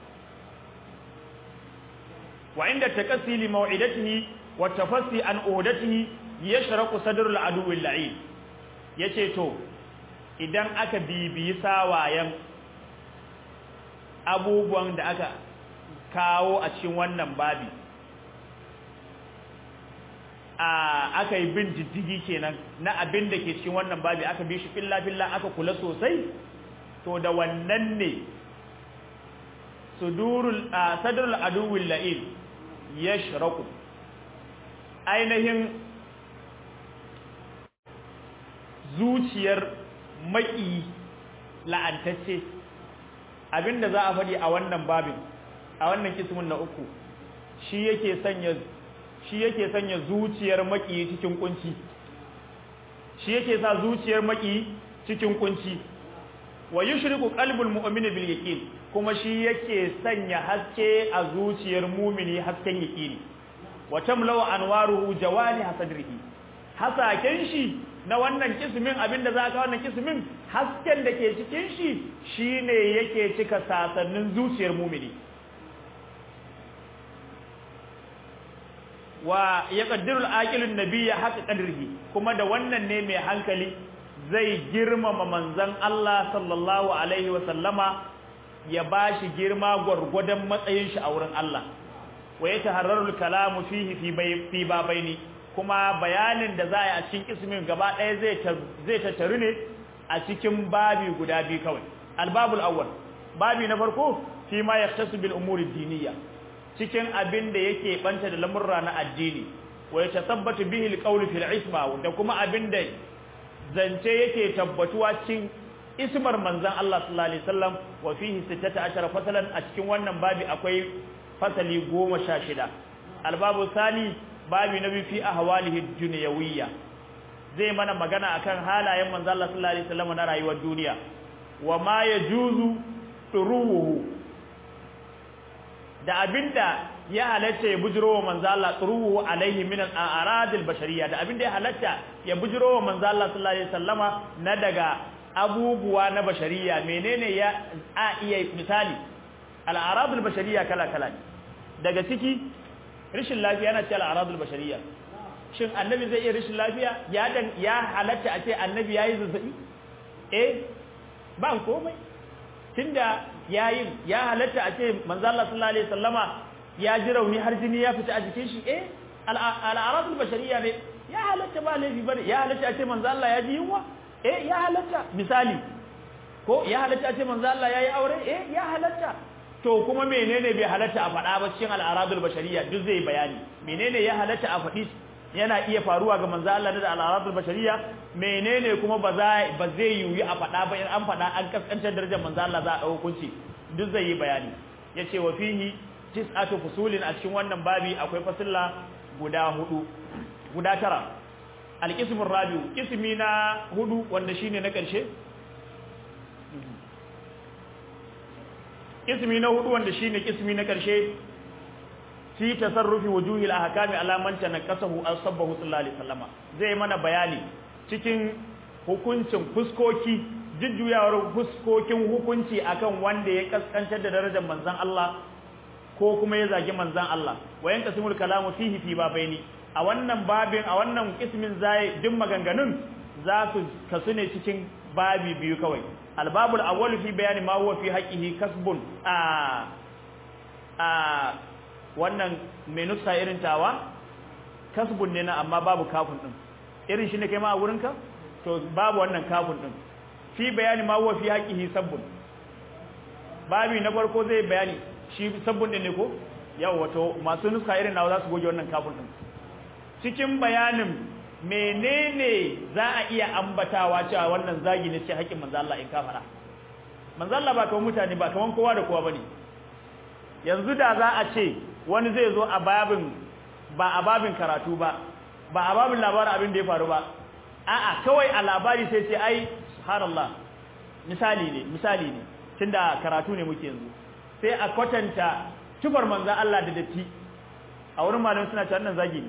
wa inda takassi li maw'idatihi wa tafassi an uhdatihi yashraqu sadrul aduwwi la'in yace to idan aka bibiyi sawayen abubuwan da aka kawo a cikin wannan babi a aka yi bin diddigi kenan na abin da ke cikin wannan babi aka bi shi filla filla aka kula sosai to da wannan ne sudurul sadrul aduwwi la'in yashraqu ainihin zuciyar maki la'antacce abinda za a faɗi a wannan babin a wannan kismin na uku shi yake sanya shi yake sanya zuciyar maki cikin kunci shi yake sa zuciyar maki cikin kunci wa yushriku qalbul mu'mini bil yaqin kuma shi yake sanya haske a zuciyar mu'mini hasken yaqini wa tamlau anwaruhu jawani hasadrihi hasaken shi na wannan kismin abinda za ka wannan kismin hasken da ke cikin shi shine yake cika sasannin zuciyar mu'mini wa yaqdiru al-aqilu an-nabiyya haqqa qadrihi kuma da wannan ne mai hankali zai girmama manzon Allah sallallahu alaihi wa sallama ya bashi girma gurgudan matsayin shi a wurin Allah wa yataharraru al-kalamu fihi fi fi babaini kuma bayanin da za a yi a cikin ismin gaba ɗaya zai zai tattaru ne a cikin babi guda biyu kawai al-babul awwal babi na farko fi ma yahtasu bil umuri diniyya cikin abin da yake banta da lamurra na addini wa ya tasabbatu bihi alqawlu fil isma da kuma abin da zance yake tabbatuwa cikin ismar manzon Allah sallallahu alaihi wasallam wa fihi 16 fasalan a cikin wannan babi akwai fasali 16 albabu sani babi nabi fi ahwalihi dunyawiyya zai mana magana akan halayen manzon Allah sallallahu alaihi wasallam na rayuwar duniya wa ma yajuzu turuhu da abinda ya halatta ya bujiro wa manzo Allah turuhu alaihi min al-aradil bashariyya da abinda ya halatta ya bujiro wa manzo Allah sallallahu alaihi wasallama na daga abubuwa na bashariya menene ya a iya misali al-aradil bashariyya kala kala daga ciki rishin lafiya yana ce al-aradil bashariyya shin annabi zai iya rishin lafiya ya dan ya halatta a ce annabi yayi zazzabi eh ba komai tunda yayin ya halatta a ce manzo Allah sallallahu alaihi wasallama ya ji rauni har jini ya fita a jikin shi eh al'aradul bashariyya ne ya halatta ba laifi bane ya halatta a ce manzo Allah ya ji yunwa eh ya halatta misali ko ya halatta a ce manzo Allah yayi aure eh ya halatta to kuma menene bai halatta a faɗa ba cikin al'aradul bashariyya duk zai bayani menene ya halatta a faɗi yana iya faruwa ga manzo Allah da al'aradul bashariyya menene kuma ba za ba zai yiwu a faɗa ba in an faɗa an kaskantar darajar manzo Allah za a dauko hukunci duk zai yi bayani yace wa fihi tis'atu fusulin a cikin wannan babi akwai fasilla guda hudu guda tara alqismur rabiu ismi na hudu wanda shine na karshe ismi na hudu wanda shine ismi na karshe fi tasarrufi wujuhil ahkami ala man tanaqasahu asbahu sallallahu alaihi wasallama zai mana bayani cikin hukuncin fuskoki jujjuyawar fuskokin hukunci akan wanda ya kaskantar da darajar manzon Allah ko kuma ya zagi manzan Allah wayan kasimul kalamu fihi fi babaini a wannan babin a wannan ismin zai duk maganganun za su kasu ne cikin babi biyu kawai albabul awwal fi bayani ma huwa fi haqqihi kasbun a a wannan menusa irin tawa kasbun ne na amma babu kafin din irin shi ne kai ma a wurinka to babu wannan kafin din fi bayani ma huwa fi haqqihi sabbun babi na farko zai bayani shi sabbun din ne ko yau wato masu nuska irin nawa za su goge wannan kafin din cikin bayanin menene za a iya ambatawa cewa wannan zagi ne ce haƙin manzo Allah in ka fara manzo Allah ba kaman mutane ba kaman kowa da kowa bane yanzu da za a ce wani zai zo a babin ba a babin karatu ba ba a babin labarin abin da ya faru ba a'a kawai a labari sai ce ai subhanallah misali ne misali ne tunda karatu ne muke yanzu sai a kwatanta tufar manzan Allah da datti a wurin malamin suna cewa wannan zagi ne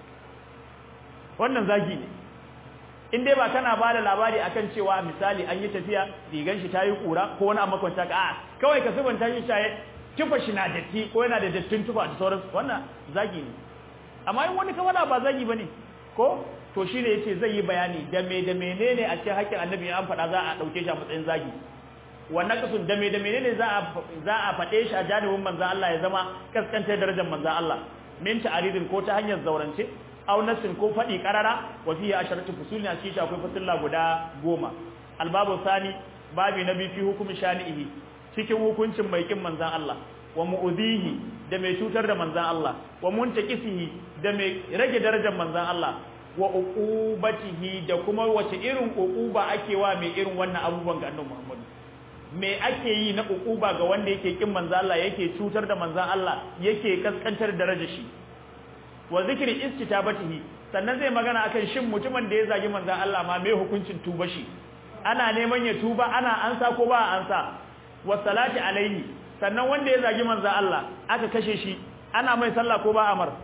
wannan zagi ne in dai ba kana ba da labari akan cewa misali an yi tafiya rigan shi tayi kura ko wani amma kwanta ka a kawai ka subanta shi shaye tufa shi na datti ko yana da dattin tufa da sauran wannan zagi ne amma in wani kawala ba zagi bane ko to shine yace zai yi bayani da me da menene a cikin hakkin annabi an faɗa za a dauke shi a matsayin zagi wannan kasun da me da menene za a za a faɗe shi a janibin manzon Allah ya zama kaskantar darajar manzon Allah min ta'aridin ko ta hanyar zaurance aw nasin ko faɗi qarara wa fihi asharatu fusulin a cikin akwai fasilla guda goma albabu sani babi na bi fi hukumi shani'ihi cikin hukuncin mai kin manzon Allah wa mu'udhihi da mai cutar da manzon Allah wa muntaqisihi da mai rage darajar manzon Allah wa uqubatihi da kuma wace irin uquba ake wa mai irin wannan abubuwan ga annabi Muhammad me ake yi na uquba ga wanda yake kin manzo Allah yake cutar da manzo Allah yake kaskantar darajar shi wa zikri istitabatihi sannan zai magana akan shin mutumin da ya zagi manzo Allah ma me hukuncin tuba shi ana neman ya tuba ana ansa ko ba ansa wa salati alaihi sannan wanda ya zagi manzo Allah aka kashe shi ana mai sallah ko ba amar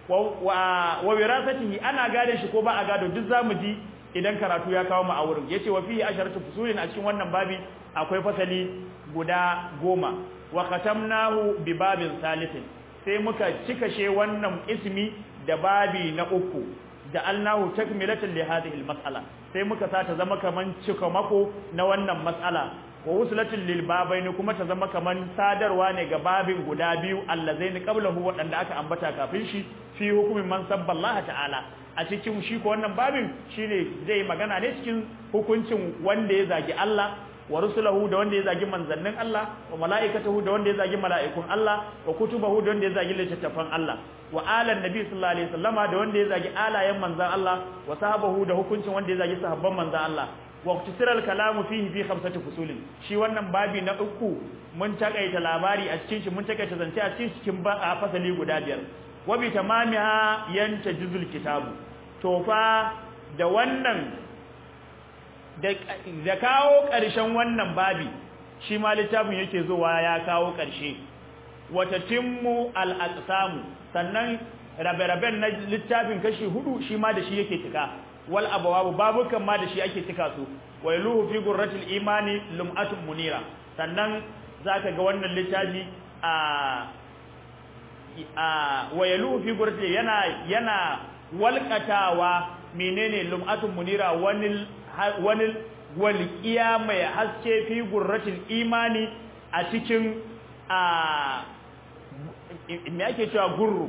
wa wa wirasatihi ana gade shi ko ba a gado duk zamu ji idan karatu ya kawo mu a wurin yace wa fihi asharatu fusulin a cikin wannan babi akwai fasali guda goma wa khatamnahu bi babin salisin sai muka cikashe wannan ismi da babi na uku da alnahu takmilatan li hadhihi almas'ala sai muka sa ta zama kaman cika mako na wannan mas'ala wa wuslatin lil babaini kuma ta zama kaman sadarwa ne ga babin guda biyu allazaini qablahu wadanda aka ambata kafin shi fi hukumin man sabballaha ta'ala a cikin shi ko wannan babin shine zai magana ne cikin hukuncin wanda ya zagi Allah wa rusulahu da wanda ya zagi manzannin Allah wa mala'ikatahu da wanda ya zagi mala'ikun Allah wa kutubahu da wanda ya zagi littattafan Allah wa alan nabi sallallahu alaihi wasallama da wanda ya zagi alayen manzan Allah wa sahabahu da hukuncin wanda ya zagi sahabban manzan Allah wa ikhtisaral kalamu fihi fi khamsati fusulin shi wannan babi na uku mun takaita labari a cikin shi mun takaita zance a cikin cikin ba fasali guda biyar wa bi tamamiha yanta juzul kitabu to fa da wannan da kawo ƙarshen wannan babi shi ma littafin yake zuwa ya kawo ƙarshe wata timmu al-aqsamu sannan rabe-raben na littafin kashi hudu shi ma da shi yake cika wal abawabu babukan ma da shi ake cika su wailuhu fi gurratil imani lum'atun munira sannan zaka ga wannan littafi a a wailuhu fi gurratil yana yana walqatawa menene lum'atun munira wani wani walqiya mai haske fi gurratil imani a cikin a me ake cewa gurru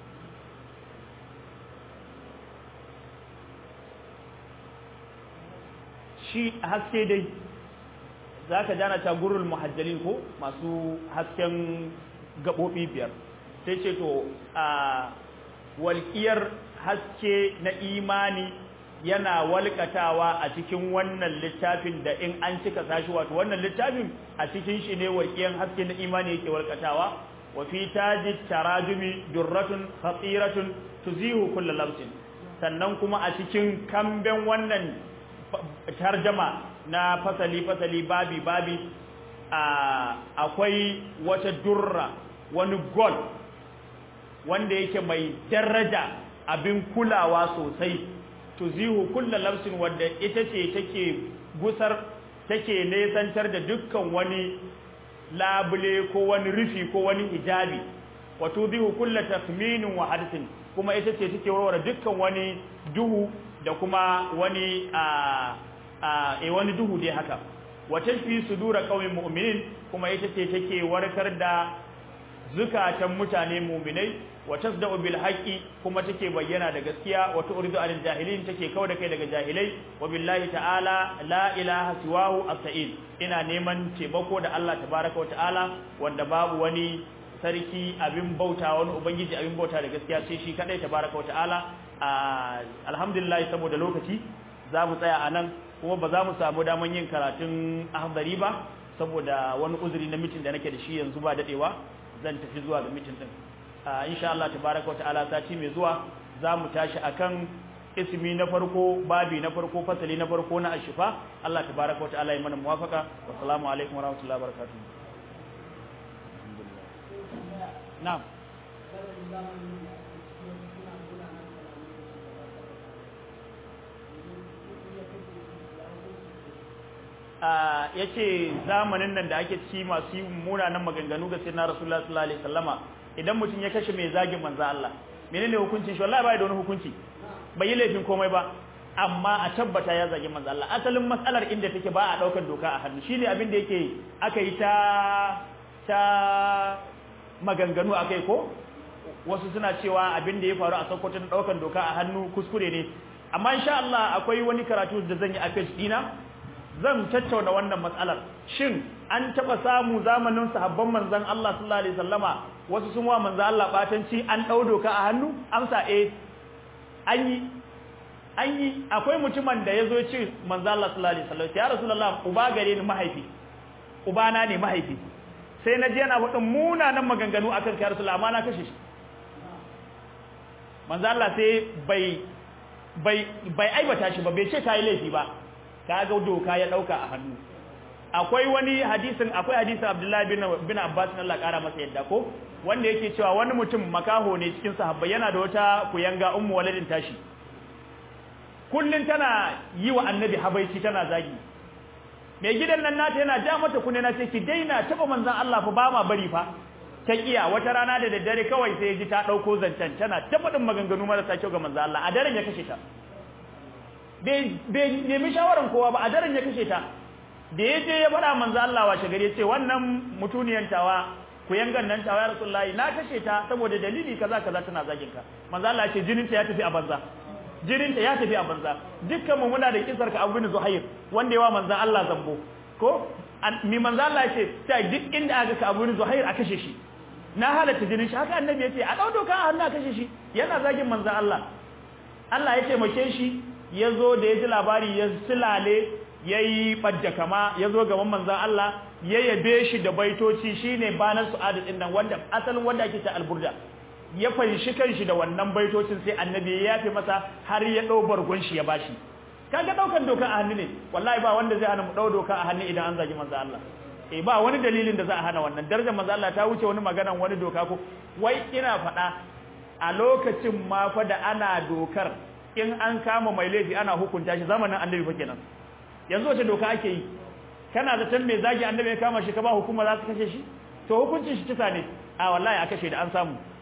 shi haske dai za ka jana ta gurul muhajjalin ko masu hasken gaɓoɓi biyar sai ce to a walƙiyar haske na imani yana walƙatawa a cikin wannan littafin da in an cika sashi wato wannan littafin a cikin shi ne walƙiyar haske na imani yake walƙatawa wa fi taji tarajumi durratun khatiratun tuzihu kullu lamsin sannan kuma a cikin kamben wannan tarjama na fasali-fasali babi-babi akwai wata durra wani gol wanda yake mai daraja abin kulawa sosai tuzihu kulla lamsin wadda ita ce take gusar take nesantar da dukkan wani labule ko wani rufi ko wani hijabi wa tubihu kull takhminin wa hadithin kuma ita ce take warware dukkan wani duhu da kuma wani a a wani duhu dai haka wa tashfi sudura qaumin mu'minin kuma ita ce take warkar da zukatan mutane mu'minai wa tasda'u bil haqqi kuma take bayyana da gaskiya wa tu'ridu anil jahilin take kawo da kai daga jahilai wa billahi ta'ala la ilaha siwahu as-sa'id ina neman taimako da Allah tabaraka wa ta'ala wanda babu wani sarki abin bauta wani ubangiji abin bauta da gaskiya sai shi kadai tabaraka wa ta'ala alhamdulillah saboda lokaci za mu tsaya anan kuma ba za mu samu daman yin karatun ahbari ba saboda wani uzuri na mitin da nake da shi yanzu ba dadewa zan tafi zuwa ga mitin din insha Allah tabaraka wa ta'ala sati mai zuwa za mu tashi akan ismi na farko babi na farko fasali na farko na ashifa Allah tabaraka wa ta'ala ya mana muwafaka wa salamu alaikum wa rahmatullahi wa barakatuh na'am ya ce zamanin nan da ake ci masu yi munanan maganganu ga sinna rasulullah sallallahu alaihi wasallama idan mutum ya kashe mai zagin manzo Allah menene hukuncin shi wallahi bai da wani hukunci bai yi laifin komai ba amma a tabbata ya zagi manzo Allah asalin matsalar inda take ba a daukar doka a hannu shine abin da yake aka yi ta ta maganganu akai ko wasu suna cewa abin da ya faru a Sokoto na daukar doka a hannu kuskure ne amma insha Allah akwai wani karatu da zan yi a page dina zan tattauna wannan matsalar shin an taba samu zamanin sahabban manzon Allah sallallahu alaihi wasallama wasu sun wa manzon Allah batanci an dau doka a hannu amsa eh an yi an yi akwai mutumin da yazo ya ce manzon Allah sallallahu alaihi wasallam ya rasulullah uba gare ni mahaifi ubana ne mahaifi sai na je yana faɗin munanan maganganu akan kai rasulullah amma na kashe shi manzon Allah sai bai bai bai aibata shi ba bai ce kai laifi ba kaga doka ya dauka a hannu akwai wani hadisin akwai hadisin Abdullahi bin bin Abbas Allah kara masa yadda ko wanda yake cewa wani mutum makaho ne cikin sahabbai yana da wata kuyanga ummu waladin tashi kullun tana yi wa annabi habaici tana zagi mai gidan nan nata yana ja mata kunne na ce ki daina taba manzon Allah fa ba ma bari fa ta kiya wata rana da daddare kawai sai ji ta dauko zancen tana ta faɗin maganganu marasa kyau ga manzon Allah a daren ya kashe ta bai nemi shawaran kowa ba a daren ya kashe ta da ya je ya faɗa manzo Allah washe gari ya ce wannan mutuniyan tawa ku yangan nan tawa ya rasulullahi na kashe ta saboda dalili kaza kaza tana zagin ka manzo Allah ya ce jinin ta ya tafi a banza jinin ta ya tafi a banza dukkan mu muna da kisar ka Abu Zuhair wanda yawa manzo Allah zambo ko mi manzo Allah ya ce ta duk inda aka ka Abu Zuhair a kashe shi na halatta jinin shi haka annabi ya ce a dau doka a hannu a kashe shi yana zagin manzo Allah Allah ya taimake shi ya zo da ya ji labari ya silale ya yi ɓadda kama ya zo gaban manzan Allah ya yabe shi da baitoci shi ne banar su'adu ɗin nan wanda asalin wanda ake ta alburda ya fanshi kanshi da wannan baitocin sai annabi ya yafe masa har ya ɗau bargon shi ya bashi kaga ɗaukan doka a hannu ne wallahi ba wanda zai hana mu ɗau doka a hannu idan an zagi manzan Allah eh ba wani dalilin da za a hana wannan darajar manzan Allah ta wuce wani maganan wani doka ko wai ina faɗa a lokacin ma fa da ana dokar in an kama mai laifi ana hukunta shi zamanin annabi fa kenan yanzu wace doka ake yi kana zaton mai zagi annabi ya kama shi ka ba hukuma za su kashe shi to hukuncin shi kisa ne a wallahi a kashe da an samu